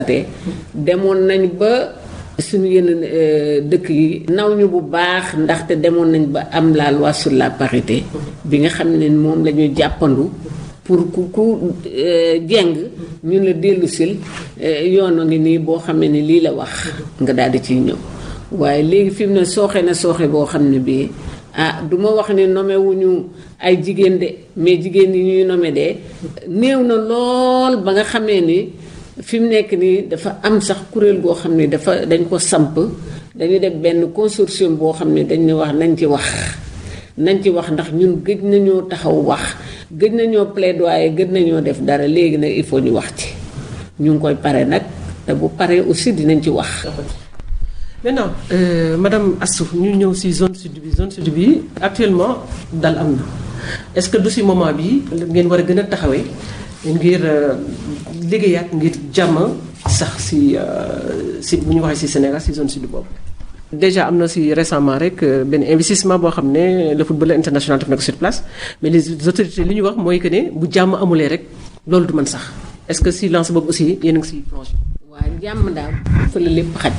te demoon nañ ba suñu yenn dëkk yi naw ñu bu baax ndaxte demoon nañ ba am la loi sur la parité bi nga xam ne moom la ñu jàppandu pour ku ku jeng ñu la dellu sil yoon a ngi nii boo xamee ne lii la wax nga daal di ciy ñëw waaye léegi fi mu ne sooxe na sooxe boo xam ne bii ah du ma wax ne nommé wuñu ay jigéen de mais jigéen yi ñuy nommé de néew na lool ba nga xamee ni fi mu nekk nii dafa am sax kuréel goo xam ne dafa dañ ko samp dañu def benn consortium boo xam ne dañ ne wax nañ ci wax nañ ci wax ndax ñun gëj nañoo taxaw wax gëj nañoo plaidoyer gëj nañoo def dara léegi nag il faut ñu wax ci ñu ngi koy pare nag te bu paree aussi dinañ ci wax. maintenant euh, madame Astou ñu ñëw ci zone sud bi zone sud bi actuellement dal am na est-ce que du ci moment bi ngeen war a gën a taxawee ngir liggéeyaat ngir jàmm sax ci ci bu ñu waxee ci Sénégal ci zone sud boobu. déjà am na ci récemment rek benn investissement boo xam ne le footballeur international def na ko sur place mais les autorités li ñu wax mooy que ne bu jàmm amulee rek loolu du mën sax est-ce que ci lance boobu aussi yéen a ngi ci plongé. waa jàmm daal fa la lépp xaj.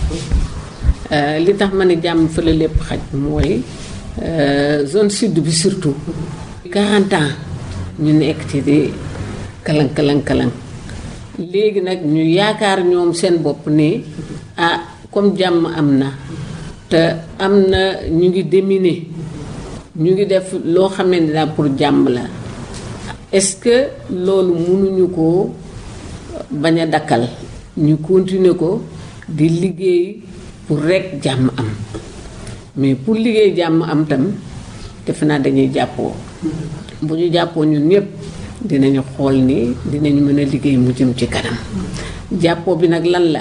li tax ma ne jàmm fa la lépp xaj mooy zone sud bi surtout 40 ans ñu nekk ci di kalang kalang kalang léegi nag ñu yaakaar ñoom seen bopp ni ah comme jàmm am na te am na ñu ngi déminer ñu ngi def loo xamee ne daal pour jàmm la est-ce que loolu mënuñu ko bañ a dakkal ñu continuer ko di liggéey pour rekk jàmm am mais pour liggéey jàmm am tam defe naa dañuy jàppoo bu ñu jàppoo ñun ñëpp dinañu xool ni dinañu mën a liggéey mu jëm ci kanam jàppoo bi nag lan la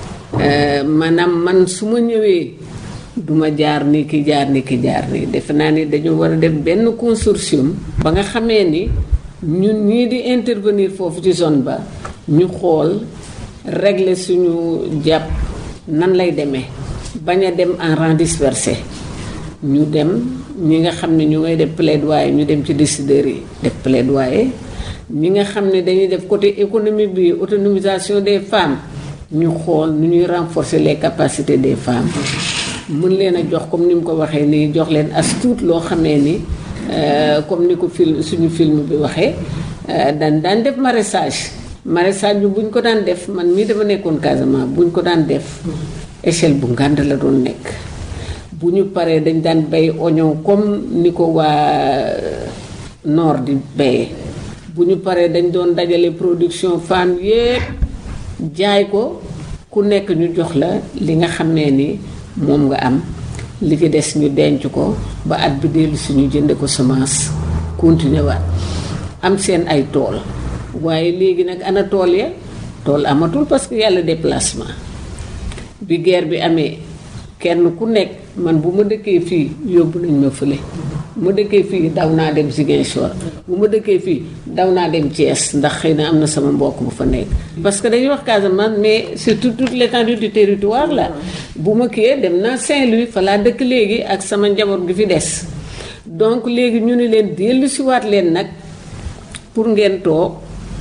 maanaam man su ma ñëwee duma jaar ni ki jaar ni ki jaar ni defe naa ni dañu war a def benn consortium ba nga xamee ni ñun ñii di intervenir foofu ci zone ba ñu xool régler suñu jàpp nan lay demee bañ a dem en rang dispersé ñu dem ñi nga xam ne ñu ngay def plaidoyer ñu dem ci décideurs yi def plaidoyer ñi nga xam ne dañuy def côté économique bi autonomisation des femmes ñu xool nu ñuy renforcer les capacités des femmes mën leen a jox comme ni mu ko waxee nii jox leen as tuut loo xamee ni comme ni ko film suñu film bi waxee daan daan def maraîchage maraîchage bi bu ñu ko daan def man mii dama nekkoon Casamance bu ñu ko daan def échelle bu ngànd la doon nekk bu ñu paree dañ daan bay oignon comme ni ko waa nord di bayee bu ñu paree dañ doon dajale production femme yépp jaay ko ku nekk ñu jox la li nga xamee ni moom nga am li ci des ñu denc ko ba at bi dellu suñu jënde ko semence continuer waat am seen ay tool waaye léegi nag ana tool ya tool amatul parce que yàlla déplacement bi guerre bi amee kenn ku nekk man bu ma dëkkee fii yóbbu nañ ma fële bu ma dëkkee fii daw naa dem Ziguinchor bu ma dëkkee fii daw naa dem Thiès ndax xëy na am na sama mbokk bu fa nekk. parce que dañuy wax Casamance mais c'est tout toute l'étendue du territoire là bu ma kiyee dem naa Saint-Louis fa laa dëkk léegi ak sama njaboot gi fi des donc léegi ñu ni leen dellu siwaat leen nag pour ngeen toog.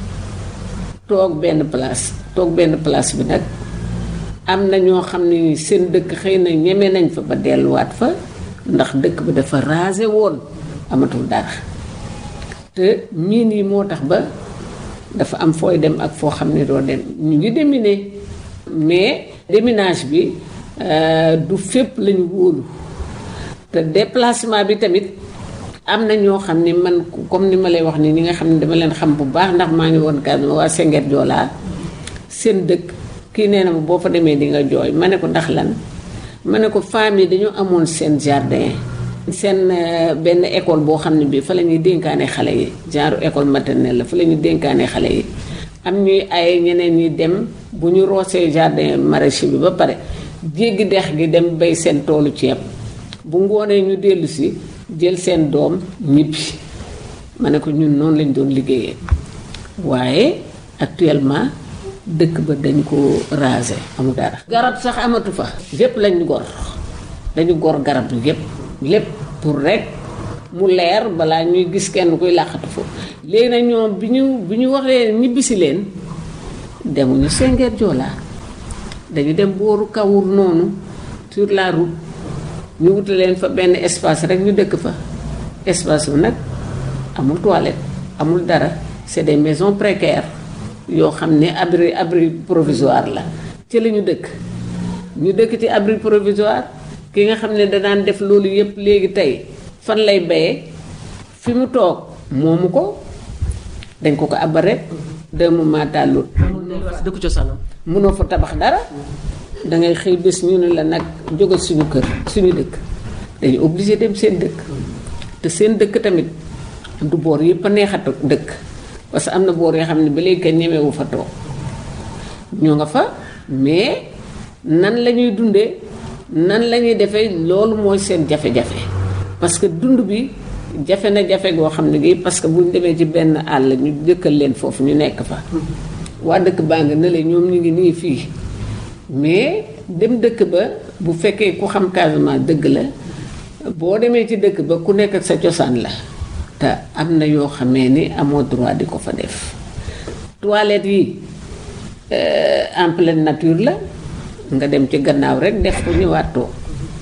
toog benn place toog benn place bi nag am na ñoo xam ne seen dëkk xëy na ñeme nañ fa ba delluwaat fa ndax dëkk bi dafa rasé woon amatul dara te miin yi moo tax ba dafa am fooy dem ak foo xam ne doo dem ñu ngi déminer mais déminage bi du fépp lañu wóolu te déplacement bi tamit am na ñoo xam ne man comme ni ma lay wax ni ñi nga xam ne dama leen xam bu baax ndax maa ngi woon Casamance waa Senghor Joola seen dëkk kii nee na ma boo fa demee di nga jooy ma ne ko ndax lan ma ne ko femmes yi dañoo amoon seen jardin seen benn école boo xam ne bii fa la ñuy dénkaane xale yi genre école maternelle la fa la ñuy dénkaane xale yi am ñuy ay ñeneen ñi dem bu ñu roosee jardin maraîcher bi ba pare jéggi dex gi dem bay seen toolu ceeb bu ngoonee ñu dellu si jël seen doom ñibbi ma ne ko ñun noonu lañ doon liggéeyee waaye actuellement dëkk ba dañ ko raser amul dara. garab sax amatu fa. lépp lañ gor dañu gor garab bi yépp lépp pour rek mu leer balaa ñuy gis kenn kuy làqatu foofu léegi nag ñoom bi ñu bi ñu waxee ñibbisi leen demuñu Senghor Joola dañu dem booru kawur noonu sur la route ñu wuta leen fa benn espace rek ñu dëkk fa espace bu nag amul toilette amul dara c'est des maisons précaires yoo xam ne abri abri provisoire la ci la ñu dëkk ñu dëkk ci abri provisoire ki nga xam ne da daan def loolu yépp léegi tey fan lay bayee fi mu toog moomu ko dañ ko ko abal rek deux moments tàllul dëkk cosaanam mënoo fa tabax dara dangay xëy bés ñu ne la nag jóge suñu kër suñu dëkk dañu obligé dem seen dëkk te seen dëkk tamit du boor yëpp a neexat dëkk parce que am na boor yoo xam ne ba léegi kenn ñemewu fa toog ñoo nga fa mais nan la ñuy dundee nan la ñuy defee loolu mooy seen jafe-jafe parce que dund bi jafe na jafe goo xam ne gi parce que bu ñu demee ci benn àll ñu dëkkal leen foofu ñu nekk fa waa dëkk baa nga ne la ñoom ñu ngi nii fii mais dem dëkk ba bu fekkee ku xam Casamance dëgg la boo demee ci dëkk ba ku nekk ak sa cosaan la te am na yoo xamee ni amoo droit di ko fa def toilette yi en pleine nature la nga dem ci gannaaw rek def ko ñëwaat toog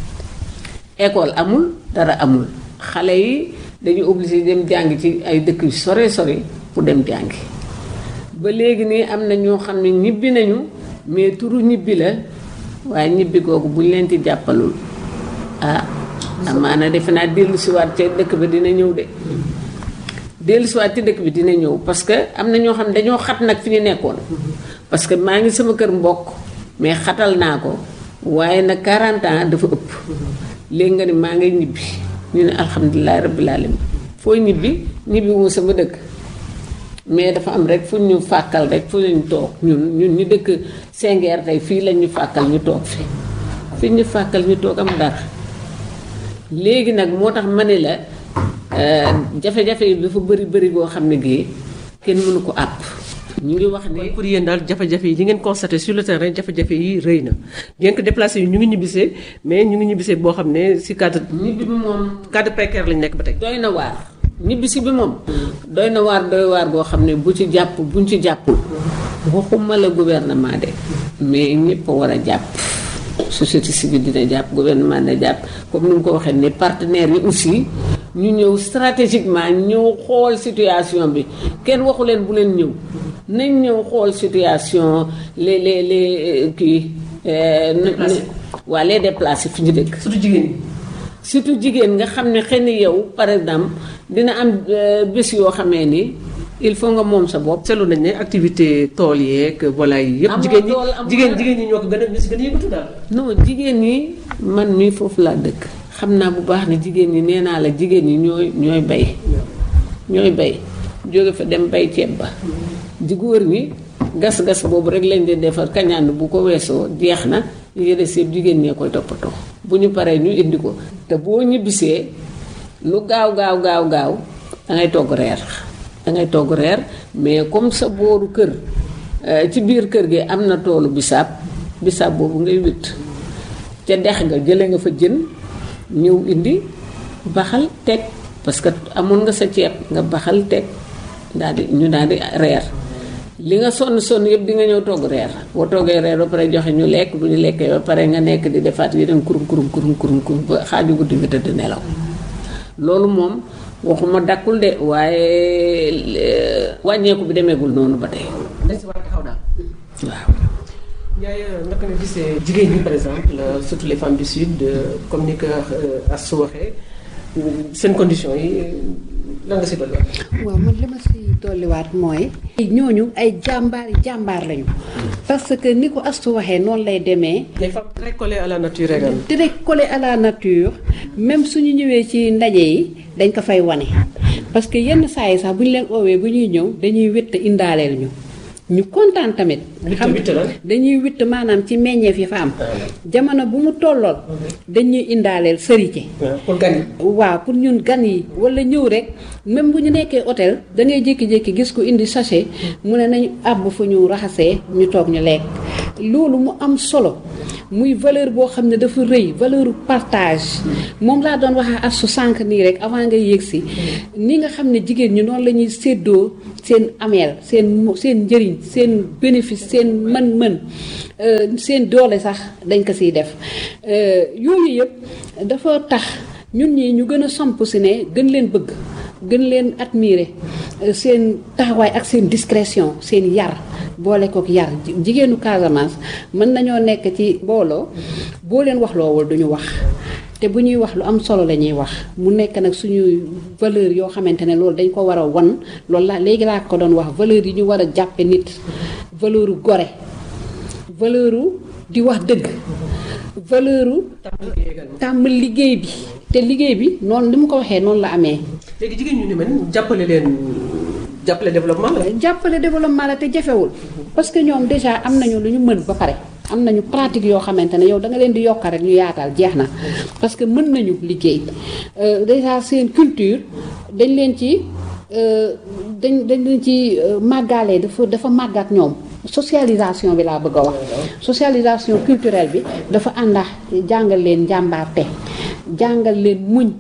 école amul dara amul xale yi dañu obligé dem jàngi ci ay dëkk yu sore sore pour dem jàngi ba léegi nii am na ñoo xam ne ñibbi nañu mais turu ñibbi la waaye ñibbi googu bu ñu leen ci jàppalul ah amaana defe naa dellu siwaat ca dëkk ba dina ñëw de dellu siwaat ci dëkk bi dina ñëw parce que am na ñoo xam ne dañoo xat nag fi ñu nekkoon parce que maa ngi sama kër mbokk mais xatal naa ko waaye nag 40 ans dafa ëpp léegi nga ni maa ngay ñibbi ñu ne alhamdulilah rabbil alamin foo ñibbi ñibbi wu sama dëkk mais dafa am rek fu ñu fàkkal rek fu ñu toog ñun ñun ñu dëkk Sengeer tey fii lañ ñu fàkkal ñu toog fi fi ñu fàkkal ñu toog am dara léegi nag moo tax ma ne la jafe-jafe yi dafa bëri bëri goo xam ne gii kenn mënu ko àpp ñu ngi wax ne pour yéen daal jafe-jafe yi li ngeen constaté sur le terrain jafe-jafe yi rëy na bien que déplacé yi ñu ngi ñibbisee mais ñu ngi ñibbisee boo xam ne si cadre ñibbi bi moom cadre précaire lañ nekk ba tey doy na waar ñibbisi bi moom doy na waar doy waar goo xam ne bu ci jàpp buñ ci jàppul waxuma la gouvernement de mais ñëpp a war a jàpp société civile dina jàpp gouvernement dina jàpp comme ni mu ko waxee ne partenaires yi aussi ñu ñëw stratégiquement ñëw xool situation bi kenn waxu leen bu leen ñëw nañ ñëw xool situation les les les kii waa les déplacés fi ñu dëkk surtout jigéen ñi surtout jigéen nga xam ne xëy na yow par exemple dina am bés yoo xamee ni il faut nga moom sa bopp. seetlu nañ ne activité tool yeeg voilà yi yëpp. Amoo jigéen ñi tool, amoo jigéen dara. jigéen ñi ñoo ko gën a ñoo si gën a yëngatu daal. non jigéen ñi man mii foofu laa dëkk xam naa bu baax ne jigéen ñi nee naa la jigéen ñi ñooy ñooy bay ñooy bay jóge fa dem bay ceeb ba di góor ñi gas-gas boobu rek lañ di defar kañaan bu ko weesoo jeex na li des yëpp jigéen ñee koy toppatoo bu ñu paree ñu indi ko te boo ñibbisee lu gaaw gaaw gaaw gaaw dangay togg reer dangay togg reer mais comme sa booru kër euh, ci biir kër gi am na toolu bisaab bisaab boobu ngay witt ca dex nga jële nga fa jën ñëw indi baxal teg parce que amoon nga sa ceeb nga baxal teg daal di ñu daal di reer li nga sonn sonn yëpp di nga ñëw togg reer boo toggee reer ba pare joxe ñu lekk bu ñu lekkee ba pare nga nekk di defaat yeneen kurum kurum kurum kurum kurum ba xaaju guddi nga tëdd nelaw loolu moom waxuma dakkul de waaye eh, wàññeeku bi demeegul noonu ba tey dañ si war a taxaw daal. waaw Ndiaye naka nga gisee jigéen ñi par exemple euh, surtout les femmes du sud euh, comme ni ko euh, Astou waxee euh, seen conditions yi lan nga si dolli waat. waaw man li ma si dolliwaat mooy. ñooñu ay jàmbaar jàmbaar lañu. parce que ni ko Astou waxee noonu lay demee. les femmes très collées à la nature également. très collé à la nature même suñu ñëwee ci ndaje yi dañ ko fay wane parce que yenn saa yi sax bu ñu leen oowee bu ñuy ñëw dañuy witt indaaleel ñu ñu kontaan tamit. Witt- witt lan? dañuy witt maanaam ci meññeef yi fa am. jamono bu mu tollool dañuy indaaleel sërite. pour gan yi. waaw pour ñun gan yi wala ñëw rek même bu ñu nekkee hôtel da ngay jékki-jékki gis ko indi sachet mu ne nañu àbb fu ñu raxasee ñu toog ñu lekk loolu mu am solo muy valeur boo xam ne dafa rëy valeur partage moom laa doon wax ak su sànq nii rek avant nga yéeg si ni nga xam ne jigéen ñi noonu la ñuy séddoo seen ameel seen seen njëriñ seen bénéfice seen mën-mën seen doole sax dañ ko siy def yooyu yëpp dafa tax ñun ñi ñu gën a samp si ne gën leen bëgg gën leen admirer seen taxawaay ak seen discrétion seen yar boole kook yar jigéenu Casamance mën nañoo nekk ci mbooloo boo leen wax loowul duñu wax te bu ñuy wax lu am solo la ñuy wax mu nekk nag suñuy valeur yoo xamante ne loolu dañ ko war a wan loolu la léegi laa ko doon wax valeur yi ñu war a jàppe nit valeuru gore valeuru di wax dëgg valeuru tàmm liggéey bi te liggéey bi noonu li mu ko waxee noonu la amee léegi jigéen ñu ni man jàppale leen jàppale développement la. jàppale développement la te jafewul parce que ñoom déjà am nañu lu ñu mën ba pare am nañu pratique yoo xamante ne yow da nga leen di yokk rek ñu yaatal jeex na parce que mën nañu liggéey déjà seen culture dañ leen ci dañ dañ leen ci màggaale dafa dafa màggat ñoom socialisation bi laa bëgg a wax socialisation culturelle bi dafa àndax jàngal leen njàmbaarte jàngal leen muñ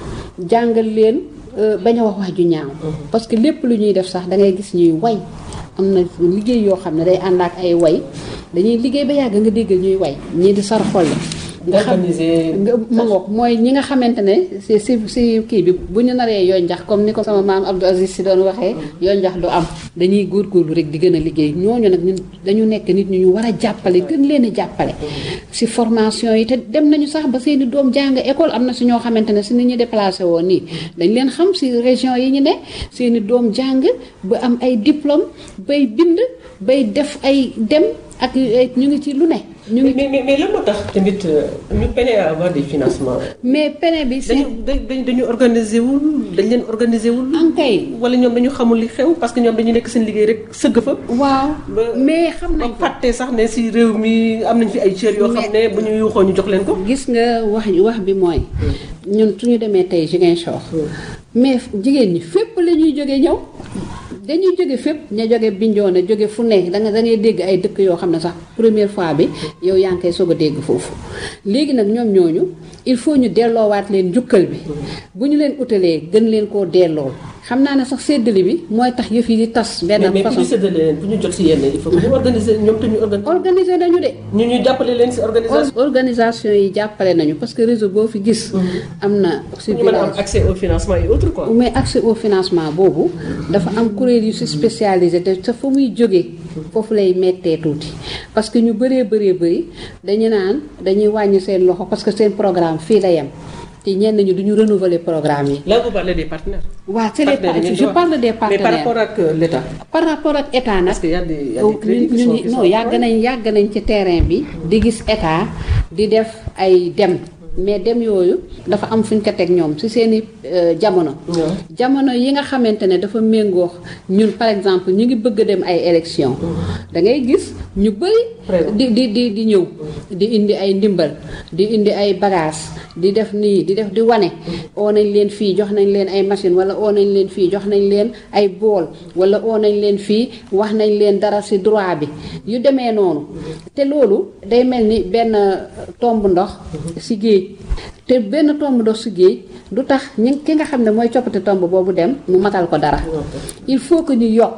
jàngal leen bañ a wax wax ju ñaaw parce que lépp lu ñuy def sax da ngay gis ñuy way am na liggéey yoo xam ne day ànd ak ay way dañuy liggéey ba yàgg nga dégg ñuy way ñii di sar xolle nga xam nga ma ngoog mooy ñi nga xamante ne si si si kii bi bu ñu naree yoo njax comme ni ko sama maam Abdou Aziz si doon waxee yoo njax du am dañuy góorgóorlu rek di gën a liggéey ñooñu nag ñun dañu nekk nit ñu ñu war a jàppale gën leen a jàppale si formation yi te dem nañu sax ba seeni doom jàng école am na si ñoo xamante ne si ni ñu déplacé woon nii dañ leen xam si région yi ñu ne seeni doom jàng ba am ay diplôme bay bind bay def ay dem ak ñu ngi ci lu ne. ñu ngi mais mais mais lan moo tax tamit ñu peine à avoir des financements. mais peine bi. dañu dañu dañu organiser wul dañ leen organiser wul. ankay wala ñoom dañu xamul li xew parce que ñoom dañu nekk seen liggéey rek sëgg fa. waaw mais xam nañ ko fàtte sax ne si réew mi am nañ fi ay cër yoo xam ne bu ñu yuuxoo ñu jox leen ko. gis nga wax wax bi mooy. ñun su ñu demee tey Ziguinchor. mais jigéen ñi fépp la ñuy jógee ñëw. dañuy jóge fépp ña jóge Bignona jóge fu nekk da nga da ngay dégg ay dëkk yoo xam ne sax première fois bi yow yaa ngi koy soog a dégg foofu léegi nag ñoom ñooñu il faut ñu delloowaat leen njukkal bi bu ñu leen utalee gën leen koo delloo xam naa ne sax séddale bi mooy tax yëf yi di tas benn mais façon pour ñu séddale leen pour ñu jot si yenn il faut que ñu organiser ñoom te ñu organiser. organiser nañu de ñu ñu jàppale leen si organisation. organisation yi jàppale nañu parce que réseau boo fi gis am na si ñu mën a am accès au financement et autres quoi. mais accès au financement boobu dafa am kuréel yu si spécialisé te sa fa muy jógee foofu lay mettee tuuti parce que ñu bëree bëree bëri dañu naan dañuy wàññi seen loxo parce que seen programme fii la yem te ñenn ñi duñu renouveler programme yi. là vous parlez des partenaires. waaw c'est les Partenaires yi je ngeen parle des mais par partenaires rapport ak euh, l'État. par rapport ak état nag parce que y a des y a des crédits qui ñun sont ñun qui sont non yàgg nañ yàgg nañ ci terrain bi di gis état di def ay dem mais dem yooyu dafa am fu ñu ko teg ñoom ci seeni euh, jamono waaw. jamono yi nga xamante ne dafa méngoo ñun par exemple ñu ngi bëgg a dem ay élection da ngay gis ñu bëri Présent. di di di di ñëw di indi ay ndimbal di indi ay bagages di def nii di def di wane oo nañ leen fii jox nañ leen ay machine wala oo nañ leen fii jox nañ leen ay bool wala oo nañ leen fii wax nañ leen dara ci droit bi yu demee noonu te loolu day mel ni benn tomb ndox ci géej te benn tomb ndox ci géej du tax ñi ki nga xam ne mooy coppite tomb boobu dem mu matal ko dara il faut que ñu yokk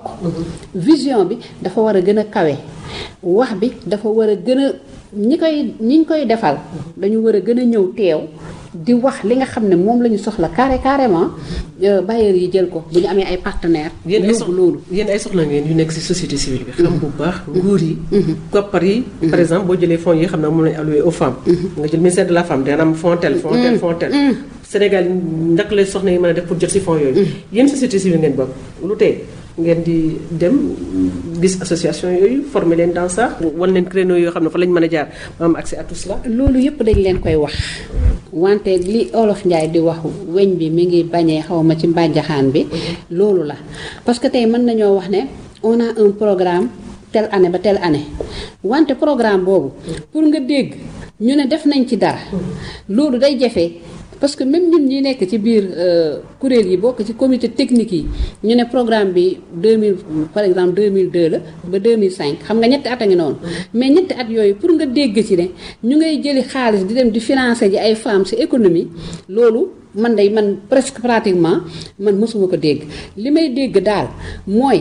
vision bi dafa war a gën a kawe wax bi dafa war a gën a ñi koy ñi ñu koy defal dañu war a gën a ñëw teew di wax li nga xam ne moom la ñu soxla carré carrément euh, bailleurs yi jël ko bu ñu amee ay partenaires yéen ay yóbbu soxla loolu yéen ay soxla ngeen yu nekk ci société civile bi. xam bu baax nguur yi. koppar yi. par exemple boo jëlee fonds yi xam ne moom lañu alloué aux femmes. nga jël ministère de la femme dana am fonds tel fonds tel fonds tel. Sénégal naka la soxna yi mën a def pour jot ci fonds yooyu. yéen société civile ngeen bokk lu tey ngeen di dem gis association yooyu former leen dans ça wan leen créneau yoo xam ne fa lañ mën a jaar ba am accès à tout cela. loolu yëpp dañ leen koy wax wante li olof njaay di wax weñ bi mi ngi bañee xaw ma ci mbànjaxaan bi loolu la parce que tey mën nañoo wax ne on a un programme telle année ba telle année wante programme boobu pour nga dégg ñu ne def nañ ci dara loolu day jafe parce que même ñun ñi nekk ci biir kuréel yi bokk ci comité technique yi ñu ne programme bi 2000 par exemple 2002 la ba 2005 xam nga ñetti at a ngi noonu mais ñetti at yooyu pour nga dégg ci ne ñu ngay jëli xaalis di dem di financer ji ay femmes ci économie loolu man day man presque pratiquement man mosuma ko dégg li may dégg daal mooy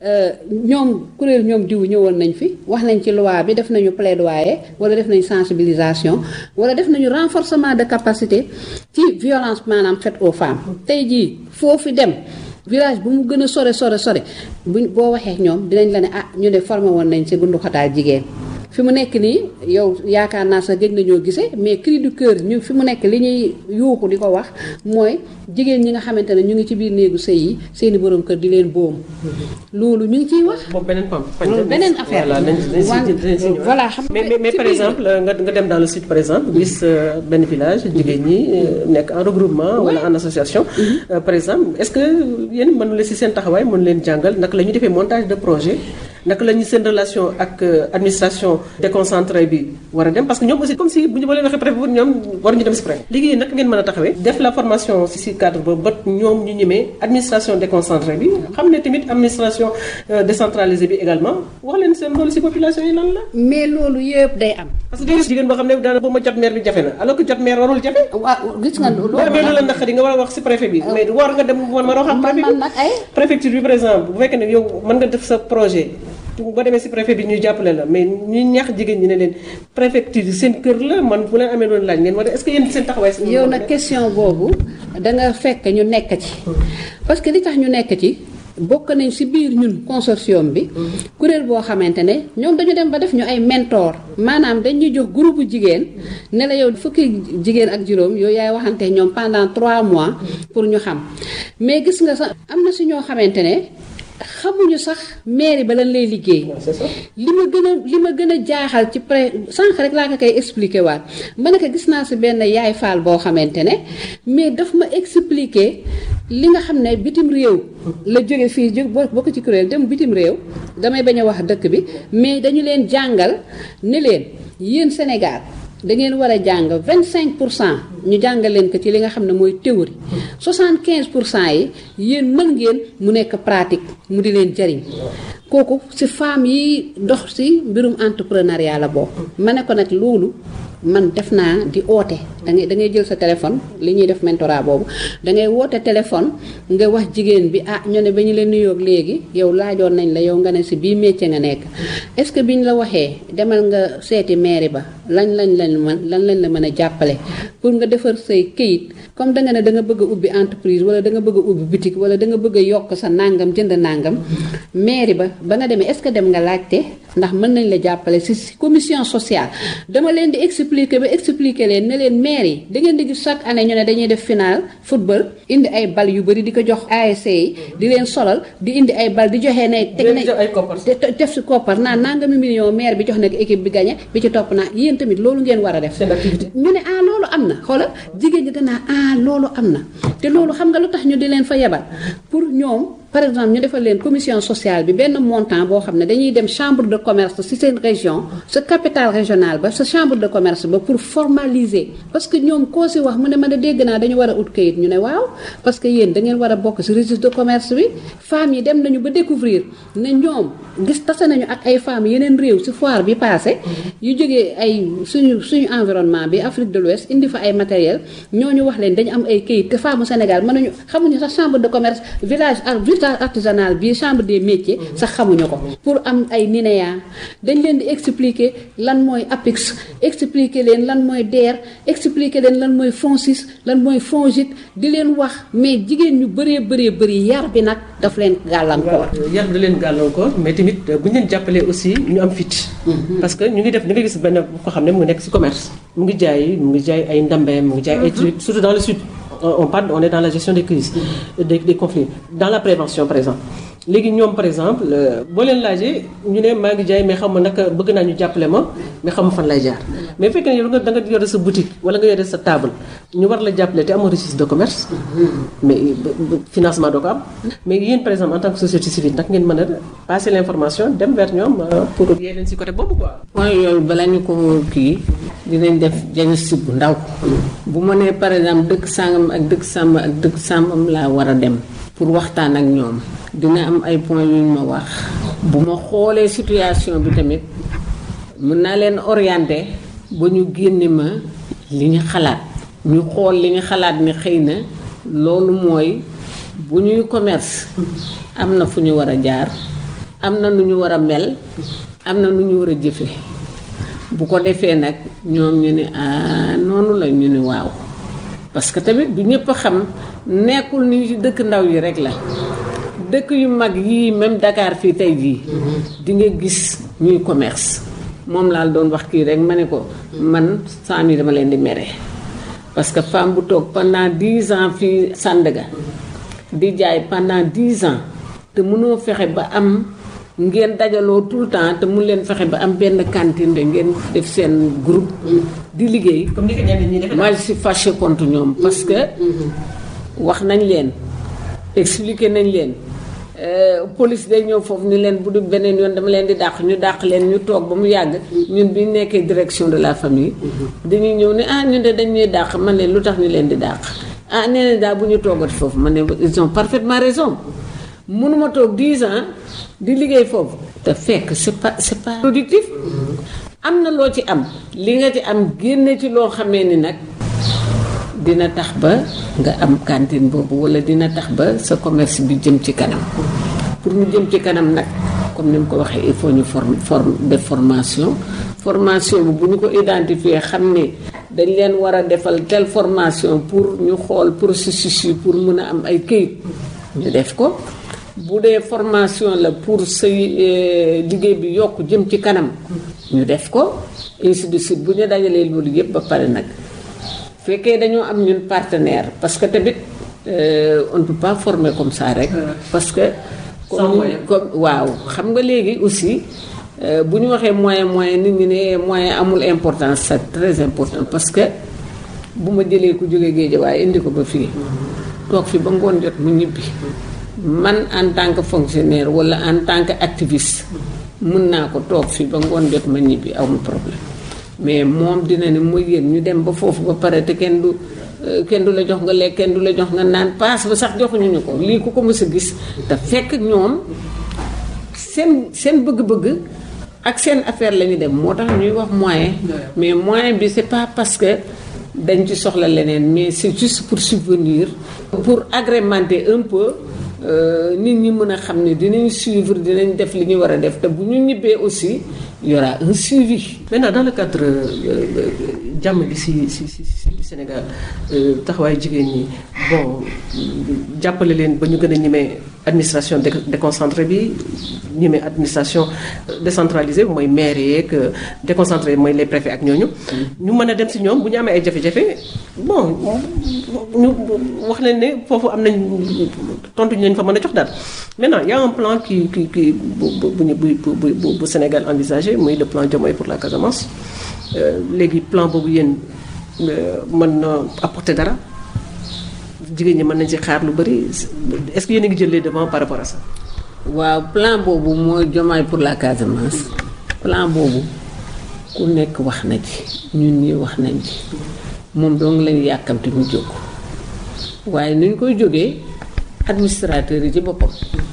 ñoom kuréel ñoom diw ñëwoon nañ fi wax nañ ci loi bi def nañu plaidoyer wala def nañu sensibilisation wala def nañu renforcement de capacité ci violence maanaam faite aux femmes tey jii foofu dem village bu mu gën a sore sore sore buñ boo waxee ñoom dinañ la ne ah ñu ne formé woon nañ ci gundu xataal jigéen fi mu nekk nii yow yaakaar naa sax gëj nañoo gisee mais cri du cœur ñu fi mu nekk li ñuy yuuxu di ko wax mooy jigéen ñi nga xamante ne ñu ngi ci biir néegu sëy yi seeni borom kër di leen boom loolu ñu ngi ciy wax. boobu beneen pam beneen affaire voilà nañ nañ si voilà xam mais mais par exemple nga nga dem dans le sud par exemple gis benn village jigéen ñi nekk en regroupement wala en association par exemple est-ce que yéen mënu leen si seen taxawaay mënu leen jàngal naka la ñuy defee montage de projet naka la ñuy seen relation ak administration déconcentrée bi war a dem parce que ñoom aussi comme si bu ñu ba leen waxee préfet ñoom waruñu dem si préfet léegi naka ngeen mën a taxawee def la formation si si cadre boobu ba ñoom ñu ñemee administration déconcentrée bi xam ne tamit administration décentralisée bi également wax leen seen loolu si population yi lan la mais loolu yëpp day am. parce que jigéen boo xam ne daana boo ma jot maire bi jafe na alors que jot maire warul jafe waaw gis nga loolu mais loolu la naqari nga war a wax si préfet bi mais war nga dem war ma wax ak préfet man nag ay préfecture bi par exemple bu fekkee ne yow mën nga def sa projet boo demee si préfet bi ñu jàppale la mais ñu ñax jigéen ñi ne leen préfecture seen kër la man bu leen amee loolu laaj ngeen war est-ce que yéen seen taxawaay si yow nag question boobu da nga fekk ñu nekk ci parce que li tax ñu nekk ci bokk nañ ci biir ñun consortium bi kuréel boo xamante ne ñoom dañu dem ba def ñu ay mentor maanaam dañuy jox groupe jigéen ne la yow fukki jigéen ak juróom yow yaay waxante ñoom pendant trois mois pour ñu xam mais gis nga sax am na ci ñoo xamante ne xamuñu sax mairie ba lan lay liggéey li ma gën a li ma gën a jaaxal ci pré sànq rek laa ko koy expliquer waat ma ne ko gis naa si benn yaay faal boo xamante ne mais daf ma expliquer li nga xam ne bitim réew la jóge fii jóg bokk ci kuréel dem bitim réew damay bañ a wax dëkk bi mais dañu leen jàngal ne leen yéen Sénégal da ngeen war a jàng vingt cinq pour cent ñu jàngal leen ko ci li nga xam ne mooy théorie soixante quinze pour cent yi yéen mën ngeen mu nekk pratique mu di leen jariñ kooku ci femmes yi dox ci mbirum entrepreneuriat la bokk ma ne ko nag loolu man def naa di oote da ngay da ngay jël sa téléphone li ñuy def mentorat boobu da ngay woote téléphone nga wax jigéen bi ah ñu ne ba ñu leen nuyoog léegi yow laajoon nañ la yow nga ne si bii métier nga nekk est-ce que biñ la waxee demal nga seeti mairie ba lañ lañ lañ mën lan lañ la mën a jàppale pour nga defar say këyit comme da nga ne da nga bëgg a ubbi entreprise wala da nga bëgg a ubbi boutique wala da nga bëgg a yokk sa nàngam jënd nàngam mairie ba ba nga demee est-ce que dem nga laajte ndax mën nañ la jàppale si commission sociale dama leen di expliquer ba expliquer leen ne leen maire yi da ngeen di gis chaque année ñu ne dañuy def final football indi ay bal yu bëri di ko jox ASC yi di leen solal di indi ay bal di joxe ne teg na def si koppar naa nangami million maire bi jox na ko équipe bi gagné bi ci topp naa yéen tamit loolu ngeen war a def ñu ne ah loolu am na xoolal jigéen ñi danaa ah loolu am na te loolu xam nga lu tax ñu di leen fa yebal pour ñoom par exemple ñu defal leen commission sociale bi benn montant boo xam ne dañuy dem chambre de commerce ci seen région sa capitale régionale ba sa chambre de commerce ba pour formaliser parce que ñoom koo si wax mu ne man de dégg naa dañu war a ut kayit ñu ne waaw parce que yéen da ngeen war a bokk ci registre de commerce bi femmes yi dem nañu ba découvrir ne ñoom gis tase nañu ak ay femmes yeneen réew ci foire bi passé yu jógee ay suñu suñu environnement bi Afrique de l'Ouest indi fa ay matériel ñooñu wax leen dañu am ay kayit te femmes Sénégal mënuñu xamuñu sax chambre de commerce village artisanal bi chambre des métiers sax xamuñu ko pour am ay NINEA dañ leen di expliquer lan mooy APIX expliquer leen lan mooy DER expliquer leen lan mooy FONSIS lan mooy FONGIP di leen wax mais jigéen ñu bëree bëree bëri yar bi nag daf leen gàllankoor. yar bi da leen gàllankoor mais tamit bu ñu leen jàppalee aussi ñu am fit. parce que ñu ngi def ñu ngi gis benn ko xam ne mu ngi nekk ci commerce. mu ngi jaay mu ngi jaay ay ndambeem mu ngi jaay ay trucs surtout dans le sud. on parle on est dans la gestion des crises des des conflits dans la prévention par exemple léegi ñoom par exemple boo leen laajee ñu ne maa ngi jaay mais xam ma naka bëgg naa ñu jàppale ma mais xam ma fan lay jaar mais fekkee ne yow nga da nga yore sa boutique wala nga yore sa table ñu war la jàppale te amoo registre de commerce mais financement doo ko am mais yéen par exemple en tant que société civile nag ngeen mën a passer l'information dem vers ñoom pour yee leen ci côté boobu quoi. mooy yooyu bala ñu ko kii dinañ def diagnostic bu ndaw bu ma nee par exemple dëkk sàngam ak dëkk sàmb ak dëkk sàmbam laa war a dem pour waxtaan ak ñoom dina am ay points yu ñu ma wax bu ma xoolee situation bi tamit mën naa leen orienter ba ñu génne ma li ñu xalaat ñu xool li ñu xalaat ni xëy na loolu mooy bu ñuy commerce am na fu ñu war a jaar am na nu ñu war a mel am na nu ñu war a jëfe bu ko defee nag ñoom ñu ne ah noonu la ñu ne waaw parce que tamit du ñëpp a xam nekkul ni ci dëkk ndaw yi rek la dëkk yu mag yii même Dakar fii tey jii di nga gis ñuy commerce moom laa doon wax kii rek ma ne ko man femme yi dama leen di mere parce que femme bu toog pendant dix ans fii Sandaga di jaay pendant dix ans te mënoo fexe ba am ngeen dajaloo tout le temps te mun leen fexe ba am benn cantine de ngeen def seen groupe di liggéey. comme ni ko ñenn ñi defee moi je suis fâché contre ñoom parce que wax nañ leen expliqué nañ leen police day ñëw foofu ni leen bu dul beneen yoon dama leen di dàq ñu dàq leen ñu toog ba mu yàgg ñun bi ñu nekkee direction de la famille dañuy ñëw ne ah ñun de dañ ñuy dàq man leen lu tax ñu leen di dàq ah nee na daal bu ñu toogati foofu man ne ils ont parfaitement raison mënuma toog 10 ans di liggéey foofu te fekk c'est pas c'est pas productif am na loo ci am li nga ci am génne ci loo xamee ni nag dina tax ba nga am cantine boobu wala dina tax ba sa commerce bi jëm ci kanam pour mu jëm ci kanam nag comme ni mu ko waxee il faut ñu form form def formation formation bi bu ñu ko identifier xam ne dañ leen war a defal telle formation pour ñu xool processus yi pour mën a am ay këyit ñu def ko bu dee formation la pour say liggéey bi yokk jëm ci kanam ñu def ko ainsi de suite bu ñu dajalee loolu yëpp ba pare nag fekkee dañoo am ñun partenaire parce que tamit on ne peut pas former comme ça rek parce que comme comme waaw xam nga léegi aussi bu ñu waxee moyen moyen nit ñi ne moyen amul importance c'est très important parce que bu ma jëlee ku jógee géej waaye indi ko ba fii toog fi ba ngoon jot mu ñibbi man en tant que fonctionnaire wala en tant que activiste mun naa ko toog fii ba ngoon jot ma ñibbi awma problème mais moom dina ne mooy yéen ñu dem ba foofu ba pare te kenn du kenn du la jox nga lekk kenn du la jox nga naan paas ba sax joxuñu ñu ko lii ku ko mës a gis te fekk ñoom seen seen bëgg-bëgg ak seen affaire la ñu dem moo tax ñuy wax moyen mais moyen bi c'est pas parce que dañ ci soxla leneen mais c'est juste pour subvenir pour agrémenter un peu nit ñi mën a xam ne dinañ suivre dinañ def li ñu war a def te bu ñu ñibbee aussi y aura un suivi. maintenant dans le cadre jàmm bi si si si si Sénégal taxawaayu jigéen ñi bon jàppale leen ba ñu gën a ñemee administration déconcentrée bi ñemee administration décentralisée mooy maire yeeg déconcentré mooy les préfets ak ñooñu. ñu mën a dem si ñoom bu ñu amee ay jafe-jafe bon ñu wax leen ne foofu am nañ tontu ñu leen fa mën a jox daal maintenant y a un plan qui qui qui bu bu bu bu bu Sénégal envisagé muy le plan Diomaye pour la Casamance léegi plan boobu yéen mën na apporter dara jigéen ñi mën nañ ci xaar lu bari est-ce que yéen a ngi jël les devants par rapport à ça. waaw plan boobu mooy Diomaye pour la Casamance plan boobu ku nekk wax na ci ñun ñii wax nañ ci moom dong lañu yàkkamte mu jóg waaye ni ñu koy jógee administrateur yi ci boppam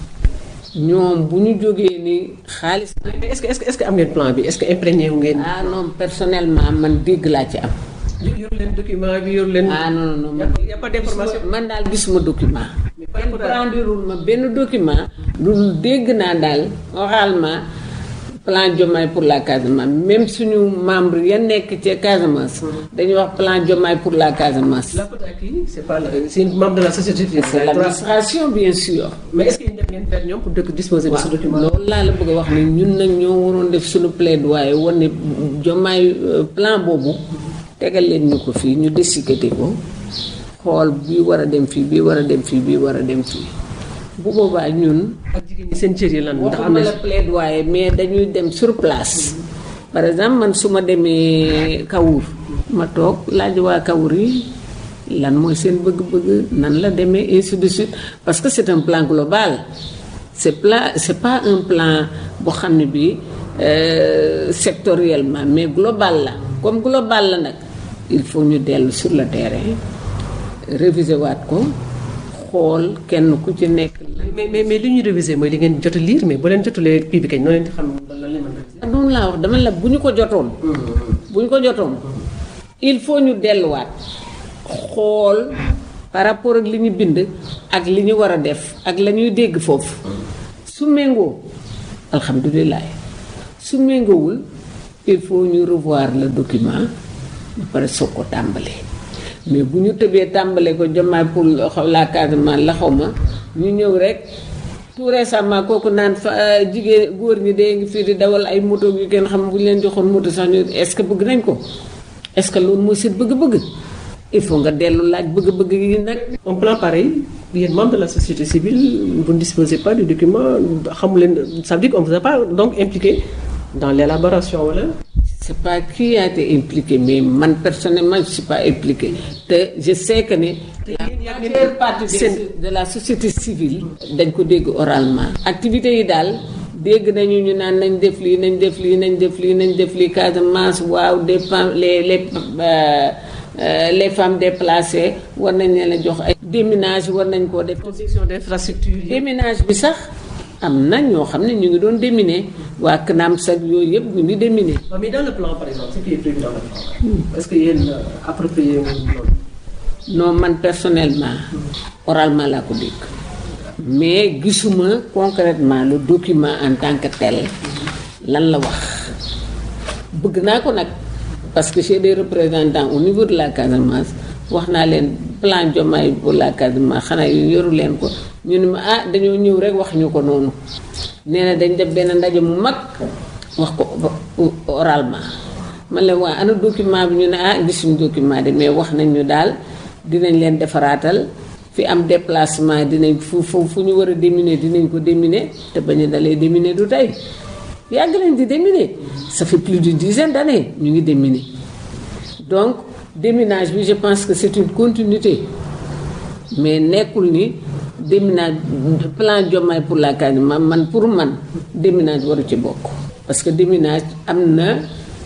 ñoom bu ñu jógee ni xaalis. est-ce que est-ce que am ngeen plan bi est-ce que imprégné wu ngeen. ah non personnellement man dégg laa ci am. yor leen document bi yor leen. ah non non man y a pas d'information. man daal gisuma document. kenn brandirul ma benn document. lu dégg naa daal oralement plan Diomaye pour la Casamance même suñu membre ya nekk ca Casamance. dañuy wax plan Diomaye pour la Casamance. la faute à qui c'est pas c'est une membre de la société civile. c'est l'administration bien sûr. mais est-ce que yéen def ngeen vers ñoom pour dëkk disposer de ce document. loolu laa la bëgg a wax ni ñun nag ñoo waroon def suñu plaidoyer woon ne Diomaye plan boobu tegal leen ñu ko fii ñu décider ko xool bii war a dem fii bii war a dem fii bii war a dem fii bu boobaa ñun. ak jigéen ñi seen cër yi lan. ndax am waxuma na la plaidoyer mais dañuy dem sur place. par exemple man su ma demee Kawur ma toog laaj waa Kawur yi lan mooy seen bëgg-bëgg nan la demee ainsi de suite parce que c'est un plan global c'est plan c'est pas un plan boo xam ne bii sectoriellement mais global la comme global la nag il faut ñu dellu sur le terrain réviser waat ko xool kenn ku ci nekk mais mais mais li ñuy réviser mooy li ngeen jot a lire mais boo leen jotulee kii bi kañ noo leen di xam lan leen mën a noonu laa wax dama la bu ñu ko jotoon bu ñu ko jotoon il faut ñu delluwaat xool par rapport ak li ñu bind ak li ñu war a def ak la ñuy dégg foofu su méngoo alhamdulilah su méngoowul il faut ñu revoir le document ba pare soog ko tàmbali mais bu ñu tëbee tàmbale ko Diomaye pour xaw la Casamance la xaw ma ñu ñëw rek tout récemment kooku naan fa jigéen góor ñi dee ngi fii di dawal ay moto yu kenn xam bu ñu leen joxoon moto sax ñu est-ce que bëgg nañ ko est-ce que loolu mooy seen bëgg-bëgg il faut nga dellu laaj bëgg-bëgg yi nag. un plan pareil yéen membre de la société civile vous ne disposez pas du document xamu leen ça veut dire qu'on vous a pas donc impliqué dans l'élaboration wala. c'est pas qui a été impliqué mais man personnellement je suis pas impliqué te je sais que ne la majeure partie de, de la société civile dañ ko dégg oralement activités yi daal dégg nañu ñu naan nañ def lii nañ def lii nañ def lii nañ def lii Casamance waaw des femmes les les euh, les femmes déplacées war nañ leen a jox ay déminage war nañ koo def construction d'infrastructures yi. déminage bi sax am na ñoo xam ne ñu ngi doon déminer waa CNAM sax yooyu yëpp ñu ngi déminer. mais dans le plan par exemple ce qui est prévu dans le plan est-ce que yéen approprié wu loolu. non man personnellement oralement laa ko dégg mais gisuma concrètement le document en tant que tel lan la wax bëgg naa ko nag parce que j'ai des représentants au niveau de la Casamance wax naa leen plan Diomaye pour la Casamance xanaa yu yoru leen ko ñu ne ma ah dañoo ñëw rek wax ñu ko noonu nee na dañ def benn ndaje mu mag wax ko oralement man la waa ana document bi ñu ne ah gisuñu document de mais wax nañ ñu daal dinañ leen defaraatal fi am déplacement dinañ fu fu fu ñu war a déminer dinañ ko déminer te bañ a dalee déminer du tey yàgg nañ di déminer ça fait plus d'une dizaine d'années ñu ngi déminer donc déminage bi je pense que c'est une continuité mais nekkul ni déminage plan Diomaye pour la Casamance man pour man déminage waru ci bokk parce que déminage am na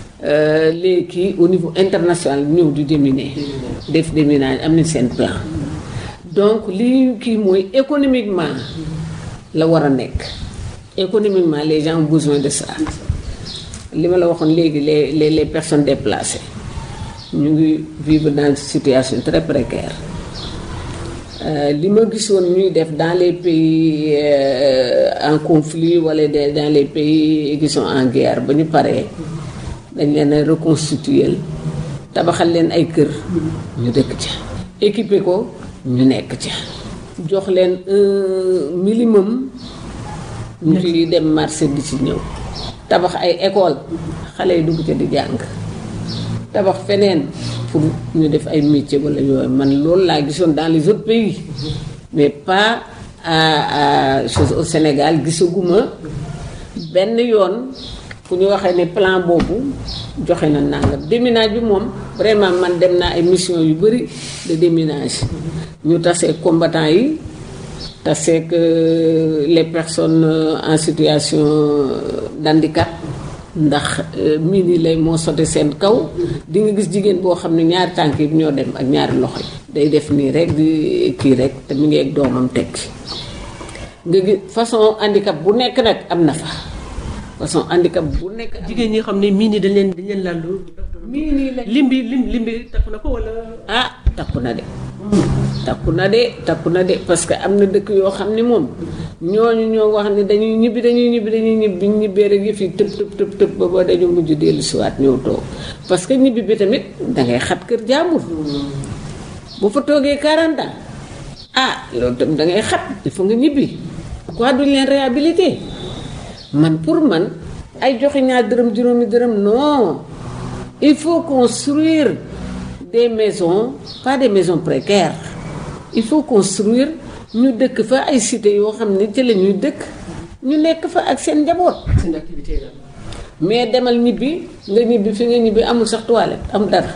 les kii au niveau international ñëw di déminer def déminage am nañ seen plan donc li kii mooy économiquement la war a nekk économiquement les gens ont besoin de ça li ma la waxoon léegi les les les personnes déplacées ñu ngi vivre dans une situation très précaire li ma gisoon ñuy def dans les pays en conflit wala dans les pays qui sont en guerre ba ñu paree dañ leen a reconstituer tabaxal leen ay kër ñu dëkk ca équiper ko ñu nekk ca jox leen un minimum ñu ci dem marché di ci ñëw tabax ay école xale yi dugg ca di jàng tabax feneen pour ñu def ay métier wala yooyu man loolu laa gisoon dans les autres pays mais pas à à chose au Sénégal gisaguma benn yoon fu ñu waxee ne plan boobu joxe na nangam déminage bi moom vraiment man dem naa ay mission yu bëri de déminage ñu tasee combattants yi taseek les personnes en situation d'handicap ndax miin yi lay moo sote seen kaw di nga gis jigéen boo xam ne ñaari tànk yi ñoo dem ak ñaari loxo yi day def nii rek di kii rek te mu ngi ak doomam tekki nga gis façon handicap bu nekk nag am na fa façon handicap bu nekk. jigéen ñi xam ne miin yi dañ leen dañ leen laal miin yi la lim bi lim lim bi takku na ko wala. ah takku na de. takku na de takku na de parce que am na dëkk yoo xam ne moom ñooñu ñoo wax ne dañuy ñibbi dañuy ñibbi dañuy ñibbi bi ñu ñibbee rek yëf yi tëb tëb tëb tëb ba ba dañu mujj dellu siwaat ñëw toog parce que ñibbi bi tamit dangay xat kër jàmbur bu fa toogee 40 ans ah loolu tam dangay xat il faut nga ñibbi quoi duñ leen réhabilité man pour man ay joxe ñaar dërëm juróomi dërëm non il faut construire des maisons pas des maisons précaires il faut construire ñu dëkk fa ay cité yoo xam ne ci la ñuy dëkk ñu nekk fa ak seen njaboot. seen activité la. mais demal ñibbi nga ñibbi fi nga ñibbi amul sax toilette am dara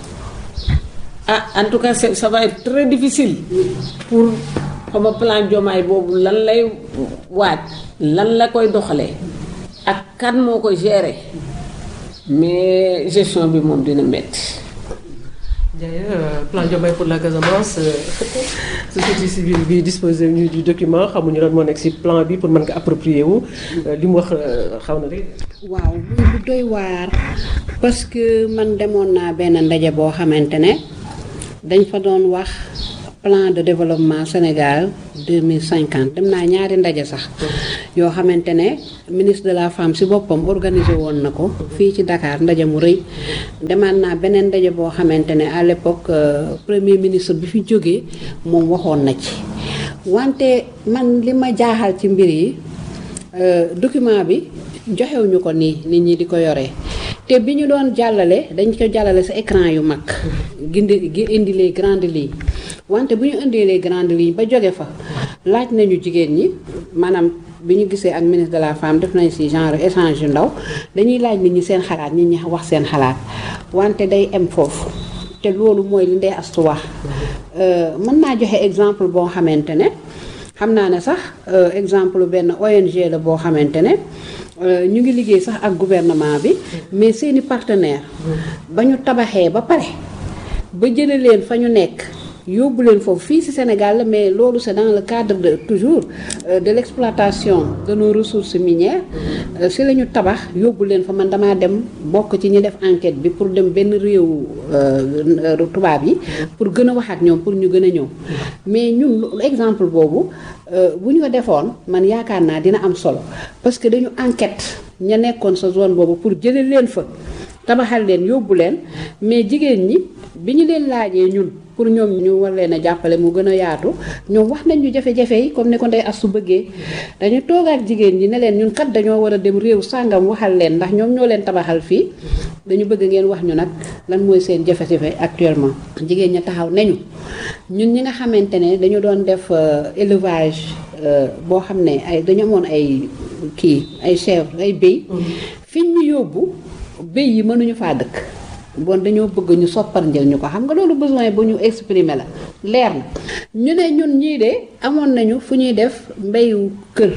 ah en tout cas c'est ça va être très difficile pour xama plan Diomaye boobu lan lay waaj lan la koy doxalee ak kan moo koy gérer mais gestion bi moom dina metti D'ailleurs, plan Diomaye pour la Casamance société civile bi disposé ñu du document xamuñu lan moo nekk ci plan bi pour mën nga approprier wu li mu wax xaw na rek. waaw lu doy waar parce que man demoon naa benn ndaje boo xamante ne dañ fa doon wax plan de développement Sénégal 2050 dem naa ñaari ndaje sax yoo xamante ne ministre de la femme ci boppam organisé woon na ko fii ci Dakar ndaje mu rëy demaat naa beneen ndaje boo xamante ne à l'époque premier ministre bi fi jógee moom waxoon na ci wante man li ma jaaxal ci mbir yi document bi joxewuñu ko nii nit ñi di ko yoree te bi ñu doon jàllale dañ ko jàllale sa écran yu mag gindi gi indi les grandes lignes wante bu ñu indee les grandes lignes ba jóge fa laaj nañu jigéen ñi maanaam bi ñu gisee ak ministre de la femme def nañ ci genre échange yu ndaw dañuy laaj nit ñi seen xalaat nit ñi wax seen xalaat wante day em foofu te loolu mooy li Ndeye Astou wax mën naa joxe exemple boo xamante ne xam naa ne sax exemple benn ONG la boo xamante ne ñu ngi liggéey sax ak gouvernement bi mais seeni partenaire ba ñu tabaxee ba pare ba jële leen fa ñu nekk yóbbu leen foofu fii ci Sénégal la mais loolu c'est dans le cadre de toujours de l'exploitation de nos ressources minières ci la ñu tabax yóbbu leen fa man damaa dem bokk ci ñi def enquête bi pour dem benn réew tubaab yi pour gën a wax ak ñoom pour ñu gën a ñëw mais ñun exemple boobu bu ñu ko defoon man yaakaar naa dina am solo parce que dañu enquête ña nekkoon sa zone boobu pour jële leen fa tabaxal leen yóbbu leen mais jigéen ñi bi ñu leen laajee ñun pour ñoom ñu war leen a jàppale mu gën a yaatu ñoom wax nañ ñu jafe-jafe yi comme ni ko Ndeye Astou bëggee dañu toog ak jigéen ñi ne leen ñun kat dañoo war a dem réew sàngam waxal leen ndax ñoom ñoo leen tabaxal fii dañu bëgg ngeen wax ñu nag lan mooy seen jafe-jafe actuellement. jigéen ña taxaw nañu ñun ñi nga xamante ne dañu doon def élevage boo xam ne ay dañu amoon ay kii ay chèvre ay béy. fi ñu yóbbu béy yi mënuñu faa dëkk. bon dañoo bëgg ñu soppar njël ñu ko xam nga loolu besoin bu ñu exprimer la leer na ñu ne ñun ñii de amoon nañu fu ñuy def mbéyu kër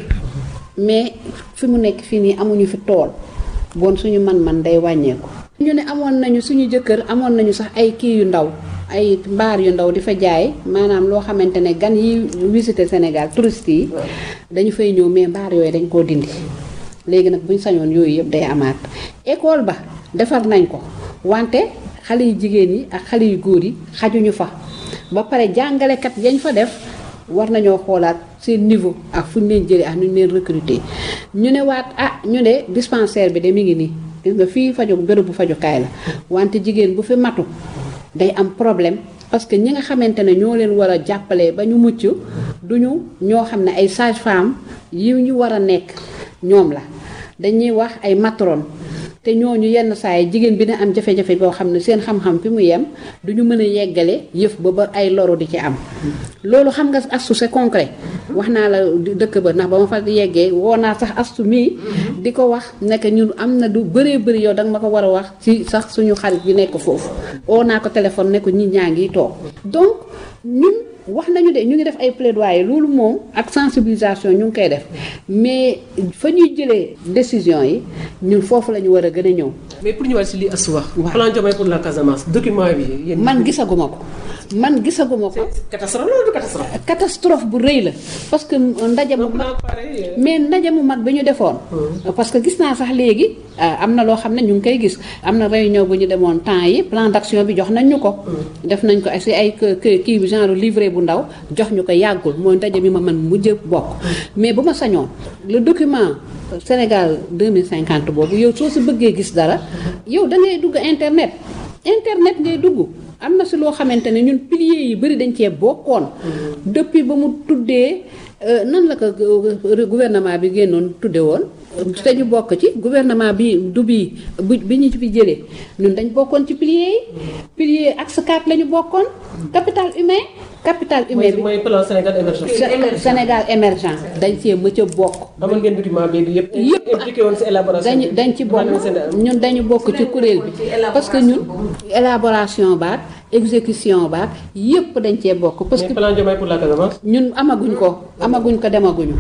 mais fi mu nekk fii nii amuñu fi tool bon suñu man-man day wàññeeku. ñu ne amoon nañu suñu jëkkër amoon nañu sax ay kii yu ndaw ay mbaar yu ndaw di fa jaay maanaam loo xamante ne gan yi visiter Sénégal touristes yi dañu fay ñëw mais mbaar yooyu dañ koo dindi léegi nag buñ sañoon yooyu yëpp day amaat école ba defar nañ ko. wante xale yu jigéen yi ak xale yu góor yi xajuñu fa ba pare jàngalekat yañ fa def war nañoo xoolaat seen niveau ak fu ñu leen jëlee ak nu ñu leen recruter ñu ne waat ah ñu ne dispensaire bi de mi ngi nii gis nga fii faju bërëbu fajukaay la wante jigéen bu fi matu day am problème parce que ñi nga xamante ne ñoo leen war a jàppale ba ñu mucc duñu ñoo xam ne ay sage-femme yi ñu war a nekk ñoom la dañuy wax ay matron te ñooñu yenn saa yi jigéen bi ne am jafe-jafe boo xam ne seen xam-xam fi mu yem du ñu mën a yeggale yëf ba ba ay loro di ci am. loolu xam nga astu c'est concret wax naa la dëkk ba ndax ba ma fa yeggee woo naa sax astu mii di ko wax nekk ñun am na du bëree bëri yow danga ma ko war a wax ci sax suñu xarit bi nekk foofu. woo naa ko téléphone ne ko ñi ñaa ngi toog donc ñun. wax nañu de ñu ngi def ay plaidoyer loolu moom ak sensibilisation ñu ngi koy def mais fa ñuy jëlee décision yi ñun foofu la ñu war a gën a ñëw. mais pour ñu war si li Astou wax. waaw plan Diomaye pour la Casamance document bi. yéen man gisaguma ko man gisaguma ko. catastrophe loolu du catastrophe. catastrophe bu rëy la parce que ndaje mu mag mais ndaje mu mag bi ñu defoon. parce que gis naa sax léegi am na loo xam ne ñu ngi koy gis am na réunion bu ñu demoon temps yi plan d'action bi jox nañ ñu ko. def nañ ko si ay kii bi genre livret bu ndaw jox ñu ko yàggul mooy ndaje mi ma man mujj bokk mais bu ma sañoon le document Sénégal 2050 boobu yow soo si bëggee gis dara yow da ngay dugg internet internet ngay dugg am na si loo xamante ne ñun piliers yi bëri dañ cee bokkoon depuis ba mu tuddee nan la ko gouvernement bi génnoon tudde woon te ñu bokk ci gouvernement bi du bii bu bi ñu fi jëlee ñun dañ bokkoon ci piliers yi piliers axe 4 la ñu bokkoon capital humain capital humain bi mooy plan Sénégal émergent. Sénégal émergent dañ cee mëcc a bokk amoon ngeen document bi yëpp. yëpp impliqué woon si élaboration dañu dañ ci bokk ñun dañu bokk ci kuréel bi parce que ñun élaboration baak exécution baak yëpp dañ cee bokk parce que mais plan Diomaye pour la Casamance. ñun amaguñ ko amaguñ ko demaguñu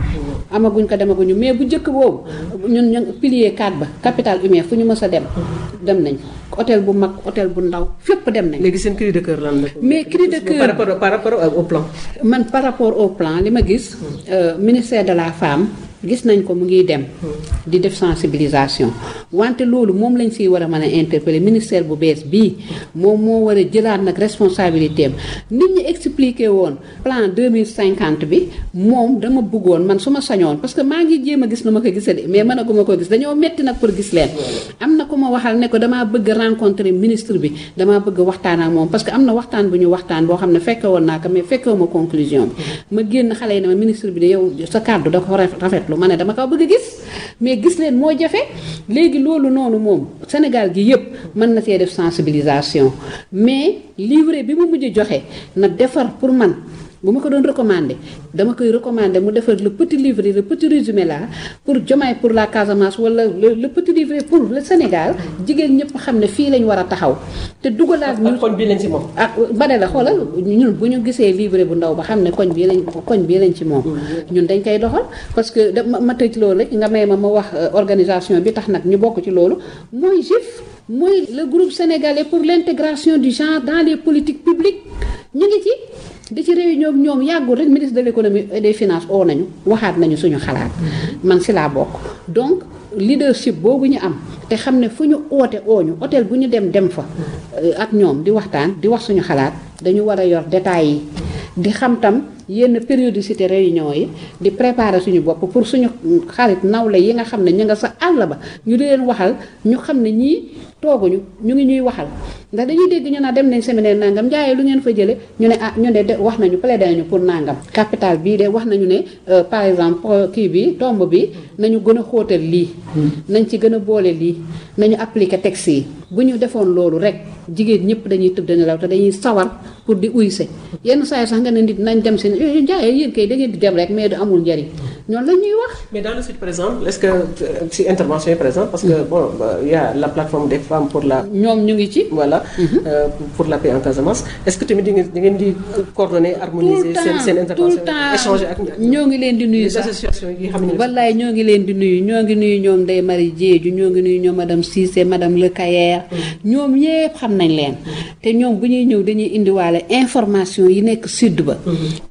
amaguñ ko demaguñu mais bu njëkk boobu ñun ñu pilier 4 ba capital humain fu ñu mës a dem dem nañ hôtel bu mag hôtel bu ndaw fépp dem nañ léegi seen cri de cœur lan la. mais cri de cœur par rapport par rapport au plan. man par rapport au plan li ma gis euh, ministère de la femme gis nañ ko mu ngi dem di def sensibilisation wante loolu moom lañ siy war a mën a interpeller ministère bu bees bii moom moo war a jëlaat nag responsabilité am nit ñi expliqué woon plan 2050 bi moom dama bëggoon man su ma sañoon parce que maa ngi jéem a gis nu ma ko gisee de mais mënaguma ko gis dañoo metti nag pour gis leen am na ku ma waxal ne ko damaa bëgg rencontrer ministre bi damaa bëgg waxtaan ak moom parce que am na waxtaan bu ñu waxtaan boo xam ne fekke woon naa ko mais fekkewu ma conclusion bi ma génn xale yi ne ma ministre bi de yow sa kàddu da ko rafetlu ma ne dama ko bëgg a gis mais gis leen moo jafe léegi loolu noonu moom Sénégal gi yëpp mën na see def sensibilisation mais livret bi mu mujj joxe na defar pour man bu ma ko doon recommandé dama koy recommandé mu defar le petit livret le petit résumé là pour Diomaye pour la Casamance wala le le petit livret pour le Sénégal jigéen ñëpp xam ne fii lañ war a taxaw te dugalaat ñu koñ bi lañ ci moom. ak bane la xoolal ñun bu ñu gisee livret bu ndaw ba xam ne koñ bii lañ koñ bii lañ ci moom ñun dañ koy doxal parce que da ma tëj loolu rek nga may ma ma wax organisation bi tax nag ñu bokk ci loolu mooy GIF mooy le groupe sénégalais pour l'intégration du genre dans les politiques publiques ñu ngi ci di ci réunion ak ñoom yàggul rek ministre de l'économie et des finances oo nañu waxaat nañu suñu xalaat man si laa bokk donc leadership boobu ñu am te xam ne fu ñu oote ooñu hôtel bu ñu dem dem fa ak ñoom di waxtaan di wax suñu xalaat dañu war a yor détails yi di xam tam yenn périodicité réunion yi di préparer suñu bopp pour suñu xarit nawle yi nga xam ne ñu nga sa àll ba ñu di leen waxal ñu xam ne ñii tooguñu ñu ngi ñuy waxal ndax dañuy dégg ñu naan dem nañ séminaire nangam njaayee lu ngeen fa jële ñu ne ah ñu de wax nañu plaidé nañu pour nangam capital bii de wax nañu ne par exemple kii bi tomb bi nañu gën a xóotal lii nañ ci gën a boole lii nañu appliquer texte yi bu ñu defoon loolu rek jigéen ñëpp dañuy tëdd nelaw te dañuy sawar pour di uyse yenn saa yi sax nga ne nit nañ dem seen njaayee yéen kay da ngeen di dem rek mais du amul njariñ ñoom la ñuy wax mais dans le sud par exemple est-ce que si intervention yi par exemple parce que bon il y a la plateforme des femmes pour la. ñoom ñu ngi ci. voilà euh, pour la paix en Casamance est-ce que tamit di ngeen di ngeen di coordonner harmoniser seen seen intervention échanger ak ñoo ngi leen di nuyu les sax associations yi xam ne. wallaay ñoo ngi leen di nuyu ñoo ngi nuyu ñoom Ndeye Marie Diédhiou ñoo ngi nuyu ñoom madame Cissé madame Le Cayer ñoom ñépp xam nañ leen te ñoom bu ñuy ñëw dañuy indiwaale information yi nekk sud ba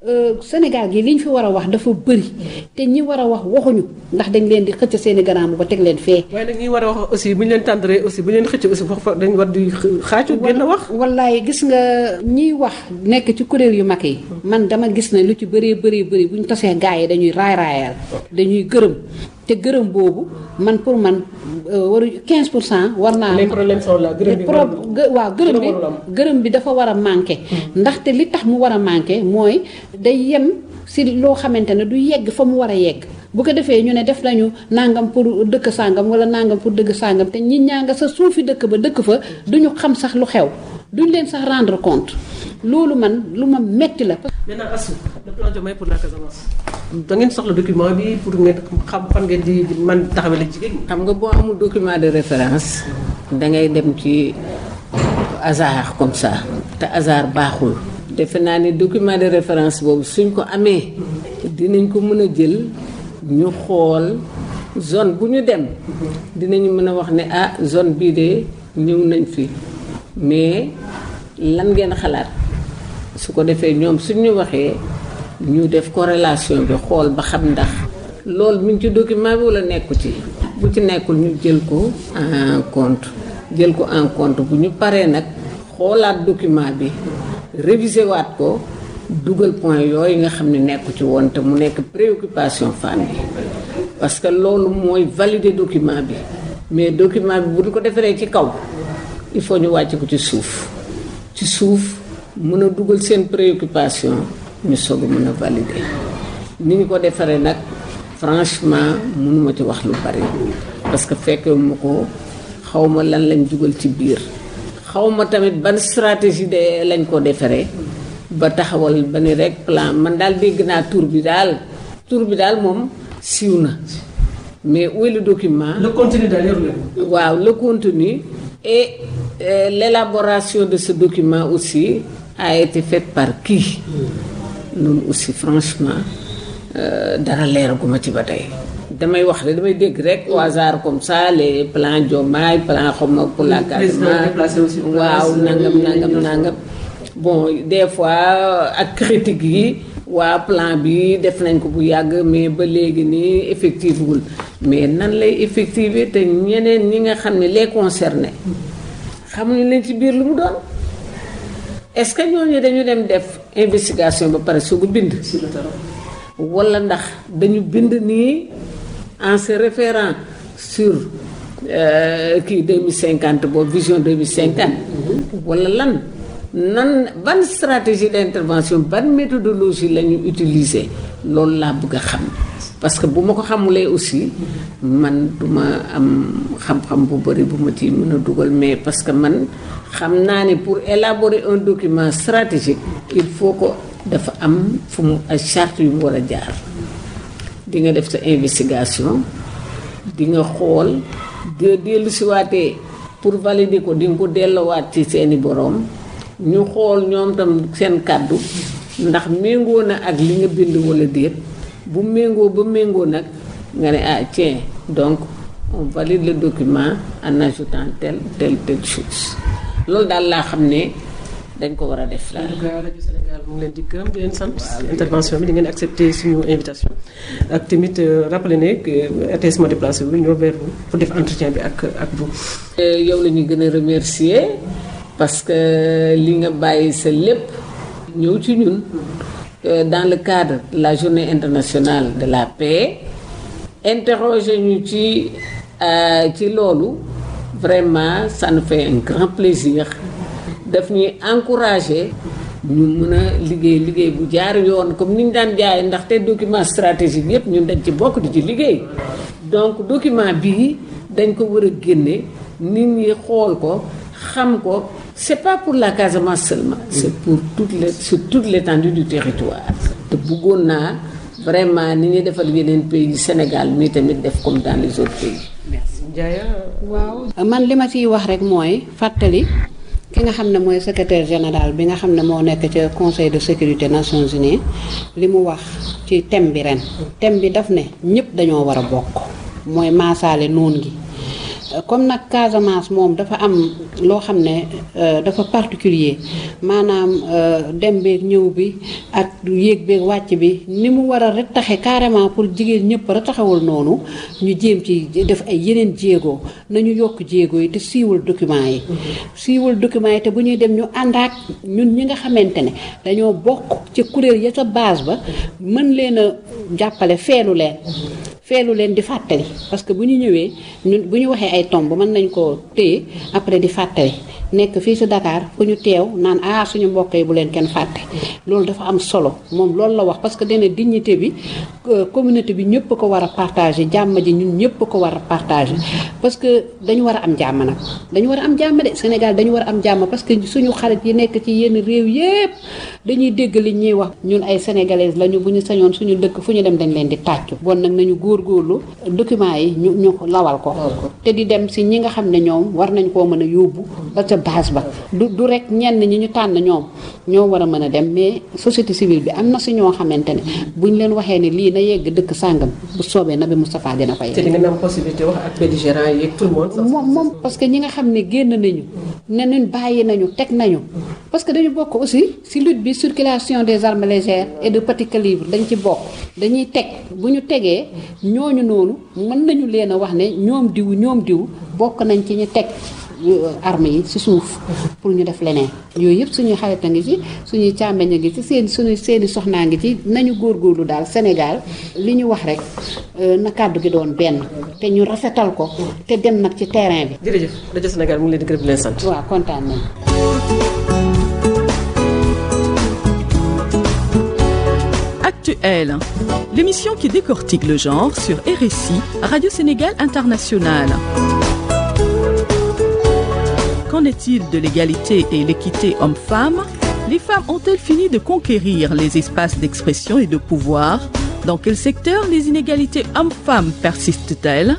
Sénégal gi li ñu fi war a wax dafa bëri te ñi war a wax waxuñu ndax dañ leen di xëcc seeni garaam ba teg leen fee waaye nag ñi war a wax aussi bu ñu leen tàndaree aussi bu ñu leen xëcc aussi foofu dañ war di xaaju génn wax. wallaay gis nga ñiy wax nekk ci kuréel yu mag yi man dama gis ne lu ci bëree bëri bëri bu ñu tasee gaa yi dañuy raay raayal dañuy gërëm te gërëm boobu man pour man waru 15 pour cent war naa les problèmes sont là gërëm bi pro waaw gërëm bi warul am. gërëm bi dafa war a manqué ndaxte li tax mu war a manqué mooy day yem si loo xamante ne du yegg fa mu war a yegg bu ko defee ñu ne def nañu nangam pour dëkk sàngam wala nangam pour dëkk sàngam te ñi ñaa nga sa suufi dëkk ba dëkk fa duñu xam sax lu xew duñ leen sax rendre compte loolu man lu ma metti la maintenant Assou le plan Diomaye pour la Casamance da ngeen soxla document bi pour ngeen xam fan ngeen di man taxawale jigéen ñi. xam nga boo amul document de référence dangay dem ci hasard comme ça te hasard baaxul defe naa ne document de référence boobu suñ ko amee dinañ ko mën a jël ñu xool zone bu ñu dem dinañu mën a wax ne ah zone bii de ñëw nañ fi mais lan ngeen xalaat su ko defee ñoom suñ ñu waxee ñu def corrélation bi xool ba xam ndax loolu mi ngi ci document bi wala nekku ci bu ci nekkul ñu jël ko en compte jël ko en compte bu ñu paree nag xoolaat document bi réviser waat ko dugal point yooyu nga xam ne nekku ci woon te mu nekk préoccupation femme yi parce que loolu mooy valider document bi mais document bi bu ñu ko defaree ci kaw il faut ñu wàcc ko ci suuf ci suuf mën a dugal seen préoccupation ñu soog a mën a valider ni ñu ko defaree nag franchement mënuma ci wax lu bari parce que fekkee ma ko xawma lan lañ dugal ci biir xawma tamit ban stratégie de lañ ko defaree ba taxawal ba ni rek plan man daal dégg naa tur bi daal tur bi daal moom siiw na mais où est le document le contenu daal yoru leen. waaw le contenu et euh, l'élaboration de ce document aussi a été faite par qui loolu aussi franchement dara leeraguma ci ba tey damay wax rek damay dégg rek au hasard comme ça les plans Diomaye plan xaw ma pour la Casamance waaw nangam nangam nangam bon des fois ak critique yi waa plan bi def nañ ko bu yàgg mais ba léegi nii effectif wul mais nan lay effective te ñeneen ñi nga xam ne les concernés xamuñu leen ci biir lu mu doon est-ce que ñooñu dañu dem def investigation ba pare soog a bind wala ndax dañu bind nii en se référant sur kii 2050 boobu vision 2050 wala lan nan ban stratégie d'intervention ban méthodologie la ñu utiliser loolu laa bëgg a xam parce que bu ma ko xamulee aussi man duma am xam-xam bu bari bu ma ci mën a dugal mais parce que man xam naa ne pour élaborer un document stratégique il faut que dafa am fu mu ay charte yu mu war a jaar di nga def sa investigation di nga xool de dellu siwaatee pour valider ko di nga ko delloowaat ci seeni boroom ñu xool ñoom tam seen kàddu ndax méngoo na ak li nga bind walla déet bu méngoo ba méngoo nag nga ne ah tiens donc on valide le document en ajoutant telle telle telle chose loolu daal laa xam ne dañ ko war a def daal. en tout cas rajo Sénégal mu ngi leen di gërëm di leen sant intervention bi di ngeen accepté suñu invitation ak tamit rappelé ne que RTS moo déplacé wu ñoo vers vous pour def entretien bi ak ak vous. yow la ñuy gën a remercier parce que li nga bàyyi sa lépp ñëw ci ñun dans le cadre de la journée internationale de la paix interroger ñu ci ci loolu vraiment ça nous fait un grand plaisir daf ñuy encourager ñu mën a liggéey liggéey bu jaar yoon comme ni ñu daan jaay ndaxte document stratégique yépp ñun dañ ci bokk di ci liggéey donc document bii dañ ko war a génne nit ñi xool ko xam ko c'est pas pour la Casamance seulement c'est pour toute les sur toute l'étendue du territoire te bëggoon naa vraiment ni ñuy defal yeneen pays Sénégal mi tamit def comme dans les autres pays merci Ndiaye waaw man li ma ciy wax rek mooy fàttali ki nga xam ne mooy secrétaire général bi nga xam ne moo nekk ca conseil de sécurité nations unies li mu wax ci thème bi ren thème bi daf ne ñëpp dañoo war a bokk mooy maasaale noon gi comme nag Casamance moom dafa am loo xam ne dafa particulier maanaam dem beeg ñëw bi ak yéeg beeg wàcc bi ni mu war a retaxe carrément pour jigéen ñëpp retaxawul noonu ñu jéem ci def ay yeneen jéego nañu yokk jéego yi te siiwal document yi siiwal document yi te bu ñuy dem ñu àndaak ñun ñi nga xamante ne dañoo bokk ci kuréel ya sa base ba mën leen a jàppale feelu leen feelu leen di fàttali parce que bu ñu ñëwee ñun bu ñu waxee ay tomb mën nañ koo téye après di fàttali nekk fii si Dakar fu ñu teew naan ah suñu mbokk yi bu leen kenn fàtte loolu dafa am solo moom loolu la wax parce que dana dignité bi communauté bi ñëpp ko war a partager jàmm ji ñun ñëpp ko war a partager parce que dañu war a am jàmm nag dañu war a am jàmm de Sénégal dañu war a am jàmm parce que suñu xarit yi nekk ci yenn réew yépp dañuy dégg li ñuy wax ñun ay sénégalaises lañu bu ñu sañoon suñu dëkk fu ñu dem dañ leen di tàccu bon nag nañu góorgóorlu document yi ñu ñu lawal ko te di dem si ñi nga xam ne ñoom war nañ koo mën a yóbbu ba ca base ba du du rek ñenn ñi ñu tànn ñoom ñoo war a mën a dem mais société civile bi am na si ñoo xamante ne buñ leen waxee ne lii na yegg dëkk sàngam bu soobee na bi Moustapha dina fa te di ngeen am possibilité wax ak belligérants yi ak tout le monde. moom moom parce que ñi nga xam ne génn nañu ne ñun bàyyi nañu teg nañu parce que dañu bokk aussi si lutte bi circulation des armes légères et de petit calibre dañ ci bokk dañuy teg bu ñu tegee ñooñu noonu mën nañu leen a wax ne ñoom diw ñoom diw bokk nañ ci ñu teg armes yi ci suuf pour ñu def leneen yooyu yëpp suñuy xarit a ngi ci suñuy càmmeñ a ngi ci seen suñu seeni soxnaa ngi ci nañu góorgóorlu daal Sénégal li ñu wax rek na kàddu gi doon benn te ñu rafetal ko te dem nag ci terrain bi. jërëjëf rajo Sénégal mu ngi leen di gërëm di leen sant. waaw kontaan nañu. Actuel, l'émission qui décortique le genre sur RSI, Radio Sénégal International. Qu'en est-il de l'égalité et l'équité homme-femme Les femmes ont-elles fini de conquérir les espaces d'expression et de pouvoir Dans quel secteur les inégalités hommes-femmes persistent-elles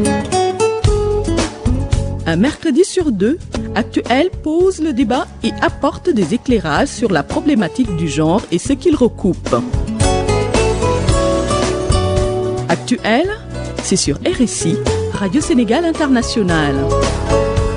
Un mercredi sur deux, Actuel pose le débat et apporte des éclairages sur la problématique du genre et ce qu'il recoupe. Actuel, c'est sur RSI, Radio Sénégal International.